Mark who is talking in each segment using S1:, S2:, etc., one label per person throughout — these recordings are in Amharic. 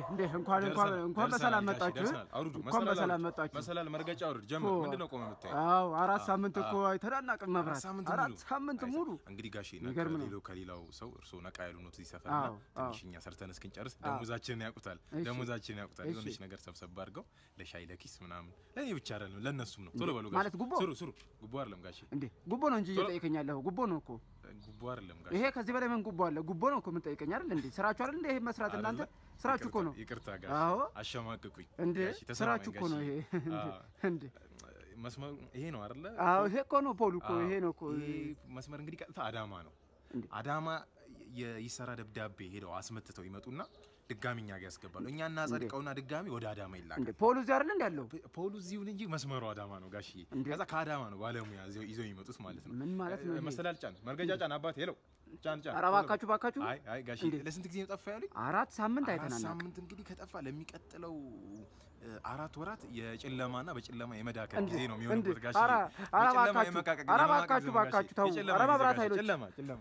S1: እንዴ እንኳን እንኳን እንኳን በሰላም መጣችሁ እንኳን በሰላም መጣችሁ።
S2: መሰላል መርገጫ አውርድ ጀምር። ምንድን ነው ቆመ የምታየው?
S1: አዎ አራት ሳምንት እኮ አይተናናቅም መብራት
S2: ሳምንት
S1: አራት
S2: ሙሉ?
S1: ሳምንት ሙሉ
S2: እንግዲህ ጋሼ
S1: የሚገርም ነው።
S2: ከሌላው ከሌላው ሰው እርስዎ ነቃ ያሉ ነው እዚህ ሰፈር
S1: አዎ፣
S2: እና ትንሽ እኛ ሰርተን እስክንጨርስ ደሞዛችንን ያውቁታል
S1: እሺ።
S2: ደሞዛችንን ያውቁታል።
S1: እሺ።
S2: የሆነች ነገር ሰብሰብ አድርገው ለሻይ ለኪስ ምናምን ለእኔ ብቻ አይደለም ለእነሱም ነው። ቶሎ በሉ
S1: ማለት
S2: ጋሼ
S1: ጉቦ?
S2: ስሩ ስሩ። ጉቦ አይደለም ጋሼ
S1: እንዴ ጉቦ ነው እንጂ እየጠየቀኝ ያለኸው ጉቦ ነው እኮ
S2: ጉቦ አይደለም ጋሼ
S1: ይሄ ከዚህ በላይ ምን ጉቦ አለ? ጉቦ ነው እኮ የምንጠይቀኝ አይደል እንዴ? ስራችሁ አይደል እንዴ? ይሄ መስራት እናንተ
S2: አይደለ?
S1: ስራችሁ እኮ ነው
S2: ይቅርታ ጋሼ
S1: አዎ
S2: አሸማቅቁኝ
S1: እንዴ
S2: ጋሼ፣ ተሰማኝ
S1: ስራችሁ እኮ ነው
S2: ጋሼ።
S1: ይሄ እንዴ
S2: አዎ።
S1: እንዴ
S2: መስመሩ ይሄ ነው አይደለ?
S1: አዎ ይሄ እኮ ነው ፖሉ እኮ
S2: አዎ።
S1: ይሄ ነው እኮ
S2: ይሄ መስመር እንግዲህ ቀጥታ አዳማ ነው።
S1: እንዴ?
S2: አዳማ የይሰራ ደብዳቤ ሄደው አስመትተው ይመጡና ድጋሚ እኛ ጋር ያስገባሉ። እኛ እናጸድቀውና ድጋሚ ወደ አዳማ ይላካል።
S1: እንዴ ፖሉ እዚህ አይደል እንዴ ያለው?
S2: ፖሉ እዚሁን እንጂ መስመሩ አዳማ ነው ጋሽዬ።
S1: እንዴ?
S2: ከዛ ከአዳማ ነው ባለሙያ ይዘው ይዘው የሚመጡት ማለት ነው።
S1: ምን ማለት ነው ይሄ?
S2: መሰላል ጫን፣ መርገጃ ጫን፣ አባት ሄለው ጫን ጫን።
S1: ኧረ እባካችሁ እባካችሁ
S2: አይ አይ ጋሽዬ
S1: እንዴ?
S2: ለስንት ጊዜ ነው ጠፋ ያሉኝ?
S1: አራት ሳምንት
S2: አራት
S1: አይተናናቅ
S2: ሳምንት እንግዲህ ከጠፋ ለሚቀጥለው እ, አራት ወራት የጨለማና በጨለማ የመዳከል
S1: እንዴ?
S2: ጊዜ ነው
S1: እንዴ?
S2: የሚሆንበት ጋሽዬ።
S1: ኧረ ኧረ
S2: በጨለማ
S1: እባካችሁ
S2: የመቃቀቅ-
S1: ኧረ
S2: የመማቀቅ
S1: እባካችሁ
S2: ዘመን ጋሽዬ።
S1: እባካችሁ ተው።
S2: የጨለማ
S1: ኧረ
S2: ጊዜ
S1: መብራት
S2: ጋሽዬ፣
S1: ኃይሎች
S2: ጨለማ ጨለማ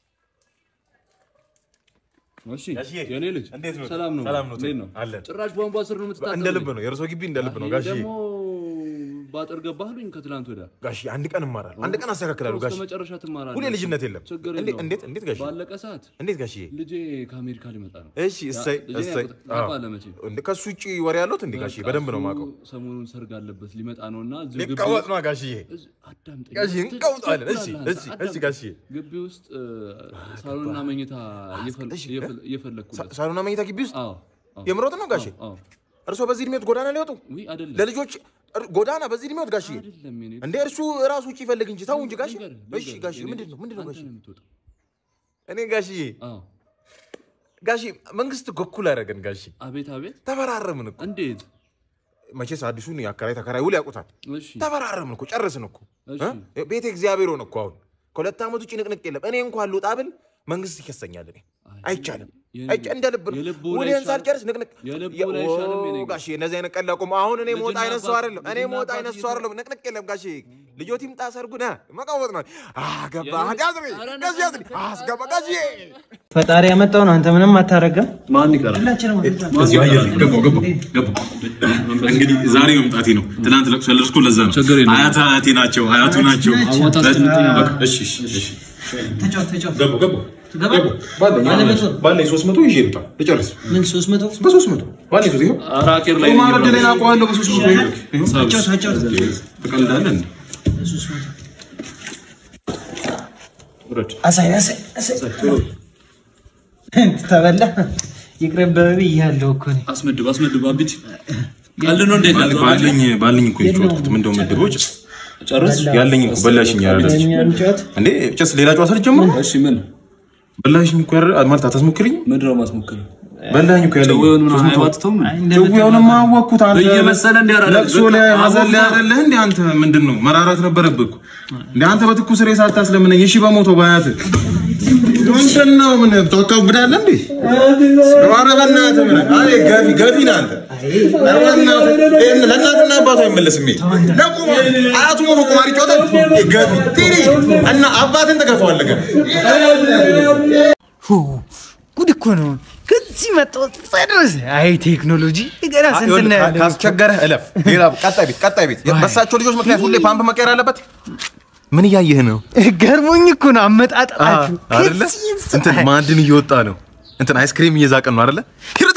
S3: እሺ
S2: ጋሽዬ፣
S3: የኔ ልጅ
S2: እንዴት ነው?
S3: ሰላም ነው?
S2: ሰላም ነው?
S3: እንዴት ነው?
S2: አለን።
S3: ጭራሽ ቧንቧ ስር ነው የምትታጠበው?
S2: እንደ ልብ ነው የእርሶ ግቢ እንደ ልብ ነው
S3: ይሄ
S2: ጋሽዬ።
S3: ደግሞ ባጥር ገባህሉኝ ከትላንት ወዲያ
S2: ጋሽዬ አንድ ቀን እማራለሁ፣ አንድ ቀን አስተካክላለሁ
S3: እስከ
S2: ጋሽዬ።
S3: መጨረሻ ትማራለህ።
S2: ሁሌ ልጅነት የለም።
S3: ችግር
S2: እንዴት
S3: የለውም።
S2: እንዴት እንዴት ጋሽዬ?
S3: ባለቀ ሰዓት
S2: እንዴት ጋሽዬ?
S3: ልጄ ከአሜሪካ ሊመጣ ነው።
S2: እሺ እሰይ
S3: ልጄ
S2: እሰይ።
S3: ያውቁት- ታውቃለህ መቼም።
S2: እንዴ ከሱ ውጪ ወሬ ያለሁት እንዴ ጋሽዬ? በደንብ ነው የማውቀው።
S3: እሱ ሰሞኑን ሰርግ አለበት ሊመጣ ነው እና እዚሁ ግቢ
S2: ሊቀወጥ ነው ጋሽዬ።
S3: እዚህ- አዳምጠኝ።
S2: ጋሽዬ እንቀውጣለን። እሺ
S3: ትችላለህ
S2: እሺ
S3: አንተ።
S2: እሺ ጋሽዬ።
S3: ግቢ ውስጥ እ፣ ሳሎንና መኝታ እየፈል-
S2: እሺ፣
S3: እየፈል- እየፈለግኩለት
S2: ሳሎና መኝታ ግቢ ውስጥ
S3: አዎ አዎ
S2: የምሮጥ ነው ጋሽዬ?
S3: አዎ
S2: እርሶ በዚህ እድሜዎት ጎዳና ሊወጡ
S3: ውይ አይደለም
S2: ለልጆች እር- ጎዳና በዚህ እድሜዎት ጋሽዬ?
S3: አይደለም የኔ
S2: እንዴ እርሱ ራሱ ውጪ ይፈልግ እንጂ ተው እንጂ ጋሽዬ።
S3: ልንገርህ፣
S2: እሺ
S3: ልንገርህ፣
S2: ጋሽዬ
S3: የኔ
S2: ምንድን ነው ምንድን ነው
S3: አንተ
S2: ጋሽዬ?
S3: ነው የምትወጣው።
S2: እኔ ጋሽዬ
S3: አዎ
S2: ጋሽዬ መንግስት እኮ እኩል አደረገን ጋሽዬ።
S3: አቤት አቤት
S2: ተፈራረምን እኮ
S3: እንዴት
S2: መቼስ አዲሱን የአከራይ ተከራይ ውል ያውቁታል።
S3: እሺ
S2: ተፈራረምን እኮ ጨርስን እኮ
S3: እሺ
S2: እ? ቤተ እግዚአብሔር ሆነ እኮ አሁን ከሁለት ዓመት ውጭ ንቅንቅ የለም። እኔ እንኳን ልውጣ ብል መንግስት ይከሰኛል። እኔ አይቻልም።
S3: የልብ-
S2: አይቻ- እንደ ልብ ነው
S3: የልቡ ላይ
S2: ውሌን
S3: ይሻል-
S2: ሳልጨርስ ንቅንቅ
S3: የልቡ
S2: የ-
S3: ላይ ይሻልም የኔ
S2: ኦ፣
S3: ጋ-
S2: ጋሼ እነዚህ አይነት ቀልድ አቁም። አሁን እኔ ሞጣ
S3: ልጅና
S2: አይነት ሰው
S3: አባት-
S2: አይደለም። እኔ
S3: ልጅና
S2: ሞጣ
S3: አባት
S2: አይነት ሰው
S3: እየተ-
S2: አይደለም። ንቅንቅ የለም ጋሼ። ልጆት ይምጣ ሰርጉን አ፣ መቃወጥ ነው። አገባ
S3: የልጅ-
S2: ያዝሪ
S3: ኧረ
S2: ጋሼ ያዝሪ አስገባ ጋሼ
S4: ፈጣሪ ያመጣው ነው። አንተ ምንም አታረግም።
S3: ማን ይቀራል
S2: እዚሁ አየር ገባሁ ገባሁ ገባሁ። እንግዲህ ዛሬ መምጣቴ ነው። ትናንት ለቅሶ ያለቅስኩ ለዛ ነው።
S3: ችግር የለም።
S2: አያት አያቴ ናቸው፣ አያቱ ናቸው።
S3: አዋጣ ስትመጣ
S2: በቃ እሺ እሺ እሺ
S4: ተጫወት ተጫወት።
S2: ገባሁ ገባሁ
S4: ትገባ?
S2: ገባሁ። ባለኝ
S4: ባለ መቶ?
S2: ባለኝ ሶስት መቶ ይዤ ልውጣ ልጨርስ
S4: ምን ሶስት መቶ
S2: በሶስት መቶ ባለኝ ሶስት ይኸው
S3: አራቄር ላይ
S2: ቁማር ዕድሌን አውቀዋለሁ በሶስት መቶ ይኸው ይኸው
S4: ተጫወት ተጫወት።
S2: ትቀልዳለህ እንዴ?
S4: ሶስት መቶ
S2: ውረድ
S4: አሳይ አሳይ አሳይ። ተበላ ይቅርብህ ብያለሁ እኮ እኔ።
S3: አስመድብ አስመድብ አቢት ቀልድ ነው እንዴት ያዘው
S2: ባለኝ ባለኝ እኮ የጨዋታሁት ምንድነው ምድቦ ጭስ
S3: ጨርስ
S2: ያለኝ እኮ በላሽኝ ያለች
S4: እኛ እንጫወት።
S2: እንዴ ጭስ ሌላ ጨዋታ ልጀምር
S3: እሺ ምን
S2: በላሽኝ እኮ ያረ ማለት አታስሞክሪኝ
S3: ምንድነው ማስሞክር
S2: በላኝ እኮ ያለኝ
S3: ጨዌውን ምን
S2: ሶስት መቶ
S3: አይዋጥተውም
S4: አይ እንደምትበላ-
S2: ጀዊያውንማ አወቅኩት አንተ
S3: እየመሰለ እንዲህ አደረገ።
S2: ለቅሶ ላይ ሀዘን ላይ አይደለህ እንዴ አንተ ምንድን ነው መራራት ነበረብህ እኮ እንዴ አንተ በትኩስ ሬሳ አታስለምነኝ እሺ በሞተው በአያትህ ምንድን ነው ምን ታካብዳለህ እንዴ ኧረ በእናትህ ምን አይ ገፊ ገፊ ነህ አንተ ኧረ በእናትህ ይሄን ለእናትና አባቱ አይመለስም ይሄ ለቁም አያቱ ሞቶ ቁማር ይጫወታል ይሄ ገፊ ቲሪ እና አባትን ትገፋዋለህ ገና
S4: ሁ ጉድ እኮ ነው። ከዚህ መጣሁ ድረስ አይ ቴክኖሎጂ ገና ስንት ነው ያለው?
S2: ካስቸገረህ እለፍ። ሌላ ቀጣይ ቤት ቀጣይ ቤት በሳቸው ልጆች ምክንያት ሁሌ ፓምፕ መቀየር አለበት። ምን እያየህ ነው?
S4: ገርሞኝ እኮ ነው አመጣጣችሁ።
S2: አይደለ? እንትን ማዕድን እየወጣ ነው። እንትን አይስክሪም እየዛቀን ነው አይደለ? ሂርታ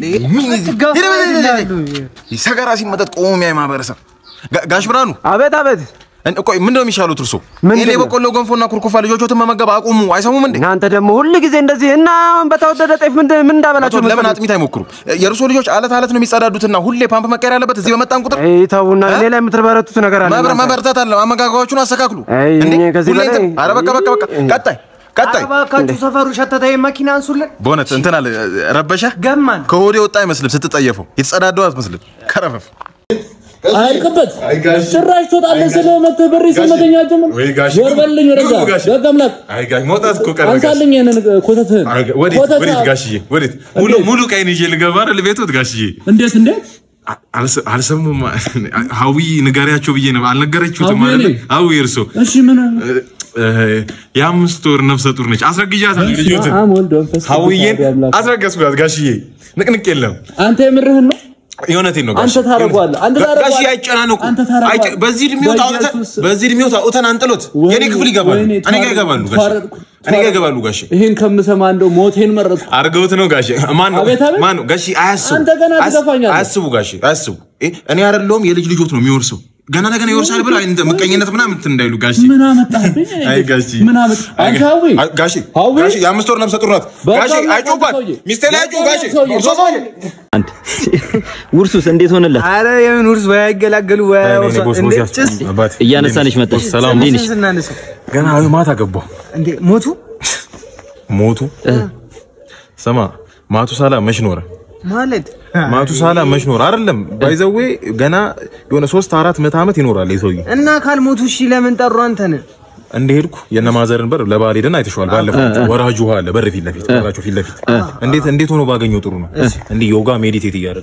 S2: ሰገራ ሲመጠጥ ቆሞ የሚያይ ማህበረሰብ። ጋ- ጋሽ ብርሃኑ
S1: አቤት አቤት
S2: እን- ቆይ ምንድን ነው የሚሻሉት እርሶ?
S1: ምንድን
S2: እኔ
S1: ነው?
S2: በቆሎ ገንፎና ኩርኩፋ ልጆቾትን መመገብ አቁሙ። አይሰሙም እንዴ?
S1: እናንተ ደግሞ ሁል ጊዜ እንደዚህ እና አሁን በተወደደ ጤፍ ምን ምን እንዳበላቸው
S2: ለምን አጥሚት አይሞክሩም? የእርሶ ልጆች አለት አለት ነው የሚጸዳዱትና ሁሌ ፓምፕ መቀየር ያለበት እዚህ በመጣን ቁጥር
S1: አይ ተውና ሌላ የምትበረቱት ነገር አለ
S2: መብረ
S1: እናንተ።
S2: መበርታት አለ። አመጋገባችሁን አስተካክሉ።
S1: አይ
S2: እንዴ?
S1: እኔ ከዚህ
S2: ሁሌ እንትን-
S1: በላይ-
S2: ኧረ በቃ በቃ በቃ ቀጣይ ቀጣይ
S4: እባካችሁ ሰፈሩ ሸተተ መኪና አንሱልን።
S2: በእውነት እንትን አለ ረበሸ
S4: ገማን
S2: ከሆዴ ወጣ አይመስልም። ስትጠየፈው የተጸዳደው አትመስልም። ከረፈፍ
S5: አይልቅበት ጭራሽ ትወጣለህ ስለ መተህ በር ስመተኛ ጀምር
S2: ወይ ጋሽ
S5: ዞር በልልኝ ወደዛ
S2: ግቡ ጋሽ።
S5: በቃ አምላክ
S2: አይ ጋሽ መውጣት እኮ ቀረ ጋሽ።
S5: አንሳልኝ ይሄንን ኮተትህን
S2: አይ ጋ- ወዴት
S5: ኮተት
S2: ወዴት ጋሽዬ ወዴት? ሙሉ ሙሉ ቀይን ይዤ ልገባ አይደል ቤቶት ጋሽዬ?
S5: እንዴት እንዴት
S2: አ- አልሰ- አልሰሙም። ሀዊ ንገሪያቸው ብዬ ነው አልነገረችሁትም
S5: ሀዊ
S2: አይደል?
S5: እኔ?
S2: ሀዊ እርሶ
S5: እሺ ምን
S2: እ- የአምስት ወር ነፍሰ ጡር ነች። አስረግዣታለሁ ልጆትን
S5: አም ወልድ መንፈስ ቅዱስ
S2: ሀዊዬን
S5: አሐዱ አምላክ።
S2: አስረገዝኳት ጋሽዬ። ንቅንቅ የለም።
S5: አንተ የምርህን ነው?
S2: የእውነቴን ነው
S5: አንተ
S2: ጋሼ።
S5: ታደርገዋለህ፣ አንተ
S2: ጋ-
S5: ታደርገዋለህ።
S2: ጋሼ አይጨናነቁ።
S5: አንተ ታደርገዋለህ።
S2: አይጨ- በዚህ እድሜው ታውተን
S5: በኢየሱስ
S2: በዚህ እድሜው ታውተን አንጥሎት የኔ ክፍል ይገባሉ።
S5: ወይኔ፣
S2: እኔ ጋር ይገባሉ ጋሼ።
S5: ተዋረድኩ፣
S2: እኔ ጋር ይገባሉ ጋሼ።
S5: ይህን ከምሰማ እንደው ሞቴን መረጥኩ።
S2: አርገውት ነው ጋሼ። ማን ነው
S5: አቤት፣ አቤት።
S2: ማን ነው ጋሼ? አያስቡ
S5: አንተ ገና
S2: አያስ-
S5: ትገፋኛለህ።
S2: አያስቡ ጋሼ፣ አያስቡ። እ እኔ አይደለሁም የልጅ ልጆት ነው የሚወርሰው። ገና ለገና ይወርሳል ብለው እንትን ምቀኝነት ምናምን እንትን እንዳይሉ ጋሼ።
S5: ምን አመጣህብኝ?
S2: አይ ጋሼ፣
S5: ምን አመጣ?
S2: አይ
S5: አንተ
S2: ጋ-
S5: ሀዊ
S2: አይ ጋሼ፣
S5: ሀዊ?
S2: ጋሼ የአምስት ወር ነፍሰ ጡር ናት
S5: በጣም
S2: ጋሼ።
S5: በጣም
S2: አይጮባት
S5: ሰውዬ።
S2: ሚስቴ ላይ አይጮህ ጋሼ።
S5: ሰውዬ፣
S2: እርሶ ሰውዬ
S6: አንድ ውርሱስ እንዴት ሆነለት?
S4: አረ የምን ውርስ ወይ አይገላገሉ ወይ
S2: እኔ
S4: አይወርሱ።
S2: ቦስ
S4: እንዴ
S2: ቦስ
S4: ጭስ
S2: ያስ- አባቴ
S6: እያነሳንሽ መጣሽ።
S2: ሰላም
S6: እንዴት ነሽ?
S4: ስናነሳ
S2: ገና ማታ ገባሁ።
S4: እንዴ ሞቱ
S2: ሞቱ ስማ ማቱ ሳላ መች ኖረ
S4: ማለት
S2: ማቱ ሳላ መች ኖረ አይደለም ባይዘዌ ገና የሆነ ሶስት አራት ምዕተ ዓመት ይኖራል የሰውዬ
S4: እና ካልሞቱ እሺ ለምን ጠሩ አንተን?
S2: እንደሄድኩ የነ ማዘርን በር ለባል ሄደን አይተሽዋል ባለፈው ወራጅ ውሃ አለ በር ፊት ለፊት በራቸው ፊት ለፊት እንዴት እንዴት ሆኖ ባገኘው ጥሩ ነው እንዲህ ዮጋ ሜዲቴት እያደረገ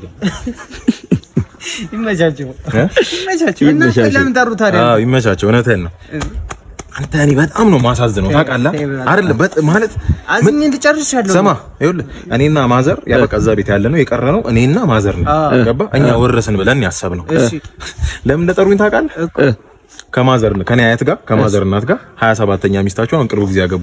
S4: ይመቻቸው
S2: እ?
S4: ይመቻቸው። እና ለምን ጠሩ ታዲያ?
S2: አዎ ይመቻቸው እውነትህን ነው አንተ እኔ በጣም ነው ማሳዝነው ታውቃለህ አይደለም በጥ- ማለት
S4: አዝኜ እንድጨርሻለሁ።
S2: ሰማ ይኸውልህ እኔና ማዘር ያ በቃ እዛ ቤት ያለ ነው የቀረ ነው እኔና ማዘር ነው ገባ እኛ ወረስን ብለን ያሰብነው ለምን እንደጠሩኝ ታውቃለህ ከማዘር ከኔ አያት ጋር ከማዘር እናት ጋር 27ኛ ሚስታቸው አሁን ቅርቡ ጊዜ ያገቡ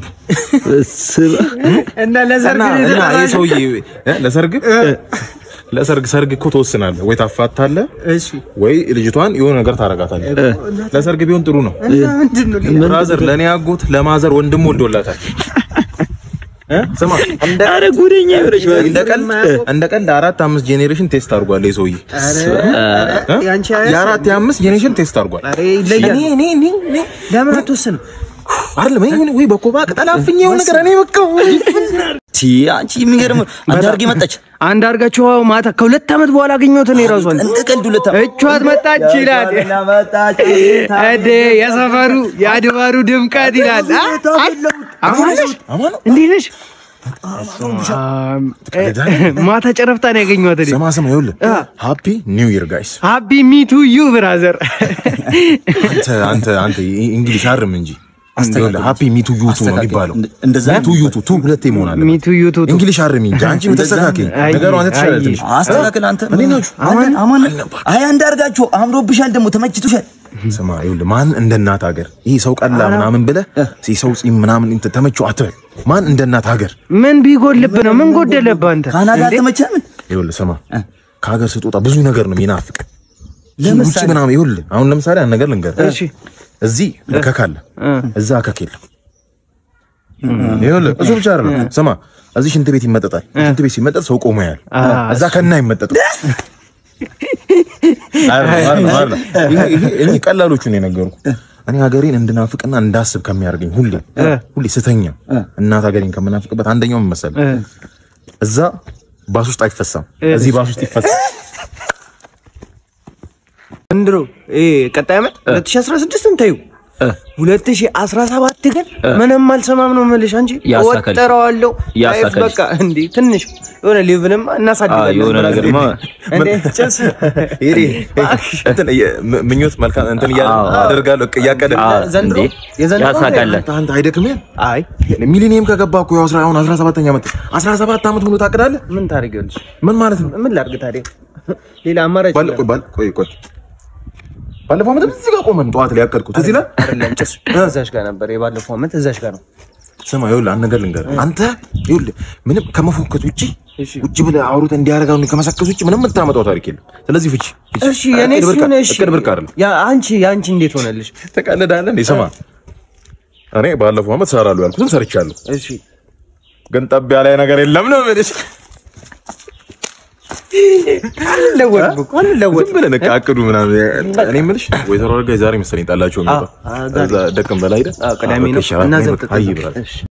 S4: እና ለሰርግ
S2: እና
S4: ነው
S2: እና ይሄ
S4: የተጠራኸው?
S2: ሰውዬ እ ለሰርግ ለሰርግ ሰርግ እኮ ትወስናለህ ወይ ታፋታለህ
S4: እሺ
S2: ወይ ልጅቷን የሆነ ነገር ታረጋታለህ ለሰርግ ቢሆን ጥሩ ነው
S4: እና ምንድን ነው
S2: ብራዘር ለእኔ አጎት ለማዘር ወንድም ወልዶላታል እ? ስማ እንደ
S6: አረ ጉደኛ ይሆነሽ
S2: እንደ ቀልድ እንደ ቀልድ አራት አምስት ጄኔሬሽን ቴስት አድርጓል ይሄ ሰውዬ እ?
S4: ያንቺ አያት?
S2: የአራት የአምስት ጄኔሬሽን ቴስት አድርጓል
S4: ኧረ ይለያል።
S2: እኔ እኔ እኔ እኔ
S4: ለምን አትወስንም?
S2: አይደለም እኔ ወይ በኮባ ቅጠል አፍኜ የሆነ ነገር እኔ በቃ
S6: ቲ አንቺ የሚገርም አንድ አድርጌ መጣች።
S4: አንድ አድርጋችሁ ማታ ከሁለት ዓመት በኋላ አገኘሁት እኔ ራሱ
S6: እንደ ቀልድ ሁለት
S4: እቿት መጣች ይላል። እዴ የሰፈሩ የአድባሩ ድምቀት ይላል። አ? አማን ነሽ? እንዴት ነሽ? ማታ ጨረፍታ ነው ያገኘኋት እኔ።
S2: ስማ ስማ ይኸውልህ ሃፒ ኒው ይር ጋይስ
S4: ሃፒ ሚቱ ዩ ብራዘር።
S2: አንተ አንተ አንተ እንግሊሽ አርም እንጂ አስተካክል ሃፒ ሚቱ ዩቱ ነው የሚባለው
S6: እንደዛ
S2: ሚቱ ዩቱ ቱ ሁለቴ መሆን አለበት
S4: ሚቱ ዩ ቱ ቱ።
S2: እንግሊሽ አርም እንጂ አንቺ ተስተካከል
S4: አይ፣
S2: ነገሩ አንተ ትችላለህ
S4: አይ።
S2: ትንሽ
S6: አስተካክል አንተ
S2: እንዴት ናችሁ?
S6: አማን አማን አይ አንድ አድርጋችሁ አምሮብሻል፣ ደግሞ ተመችቶሻል።
S2: ስማ ይኸውልህ ማን እንደ እናት ሀገር ይህ ሰው ቀላ ምናምን ብለህ ይህ ሰው ጺም ምናምን እንትን ተመቸው አትበል ማን እንደ እናት ሀገር
S4: ምን ቢጎልብህ ነው? ምን ጎደለብህ አንተ?
S6: ካናዳ አልተመቸህም?
S2: ይኸውልህ ስማ ከሀገር ስትወጣ ብዙ ነገር ነው የሚናፍቅ ውጭ ምናምን ይኸውልህ አሁን ለምሳሌ አንድ ነገር ልንገርህ
S4: እሺ
S2: እዚህ እከክ አለ እዛ እከክ የለም ይኸውልህ እሱ ብቻ አይደለም ስማ እዚህ ሽንት ቤት ይመጠጣል ሽንት ቤት ሲመጠጥ ሰው ቆሞ ያያል እዛ ከና አይመጠጥም አይደለም፣ አይደለም፣ አይደለም። ይሄ- ይሄ- እኔ ቀላሎቹ ነው የነገርኩህ እኔ ሀገሬን እንድናፍቅና እንዳስብ ከሚያደርገኝ ሁሌ ሁሌ ስተኛ እናት ሀገሬን ከምናፍቅበት አንደኛው ምን መሰለህ እዛ ባስ ውስጥ አይፈሳም እዚህ ባስ ውስጥ ይፈሳል
S4: ዘንድሮ ይሄ ቀጣይ ዓመት 2016ን ታዩ 2017 ግን ምንም አልሰማም ነው የምልሽ። አንቺ
S6: ያሳካል።
S4: ወጥረዋለሁ
S6: ያሳካል።
S4: በቃ እንዴ ትንሽ የሆነ ሌቭልም
S6: አዎ
S4: እናሳድጋለን።
S6: የሆነ ነገርማ
S4: እንዴ ጭስ
S2: ይሄ እንትን የ- ም- ምኞት መልካም እንትን እያለ አደርጋለሁ እቅ- እያቀደ
S6: አዎ፣
S4: ዘንድሮ
S6: እንዴ
S4: የዘንድሮ
S6: ያሳካል።
S2: አንተ አንተ አይደክምህም?
S4: አይ
S2: ሚሊኒየም ከገባ እኮ ያው አስራ- አሁን 17ኛ ዓመት 17 ዓመት ሙሉ ታቅዳለህ?
S4: ምን ታደርጊያለሽ?
S2: ምን ማለት ነው?
S4: ምን ላድርግ ታዲያ? ሌላ አማራጭ
S2: ባለ- ቆይ ባለ- ቆይ ቆይ ባለፈው ዓመት እዚህ ጋር ቆመን ጠዋት ላይ ያቀድኩት እዚህ ላይ
S4: አይደለም ጭስ እዛሽ ጋር ነበር የባለፈው ዓመት እዛሽ ጋር ነው።
S2: ስማ ይኸውልህ አንድ ነገር ልንገርህ አንተ ይኸውልህ ምንም ከመፎከት ውጪ ውጭ ብለህ አውሩት እንዲያረጋው ከመሰከስ ውጪ ምንም የምታመጣው ታሪክ የለም ስለዚህ ፍቺ ፍቺ።
S4: እሺ የኔ
S2: እቅድ ብርቅ-
S4: ሲሆን እሺ
S2: እቅድ ብርቅ አይደለም
S4: ያ አንቺ ያንቺ እንዴት ሆነልሽ?
S2: ተቀልዳለህ እንዴ ስማ እኔ ባለፈው ዓመት እሰራለሁ ያልኩትን ሰርቻለሁ
S4: እሺ
S2: ግን ጠብ ያለ ነገር የለም ነው የምልሽ
S4: አልለወጥም እኮ አልለወጥም።
S2: ዝም ብለህ በቃ አቅዱ ምናምን እኔ የምልሽ ወይዘሮ አረጋ ዛሬ መሰለኝ ጣላቸው የሚባል
S4: አዎ፣ አዎ፣ ዛሬ።
S2: እዛ ደቅም በላይ ሄደህ
S4: አዎ፣ ቅዳሜ ነው።
S2: በቃ ይሻላል።
S4: እና
S2: እኔ
S4: ዘብጥ
S2: በቃ አይ ብላለች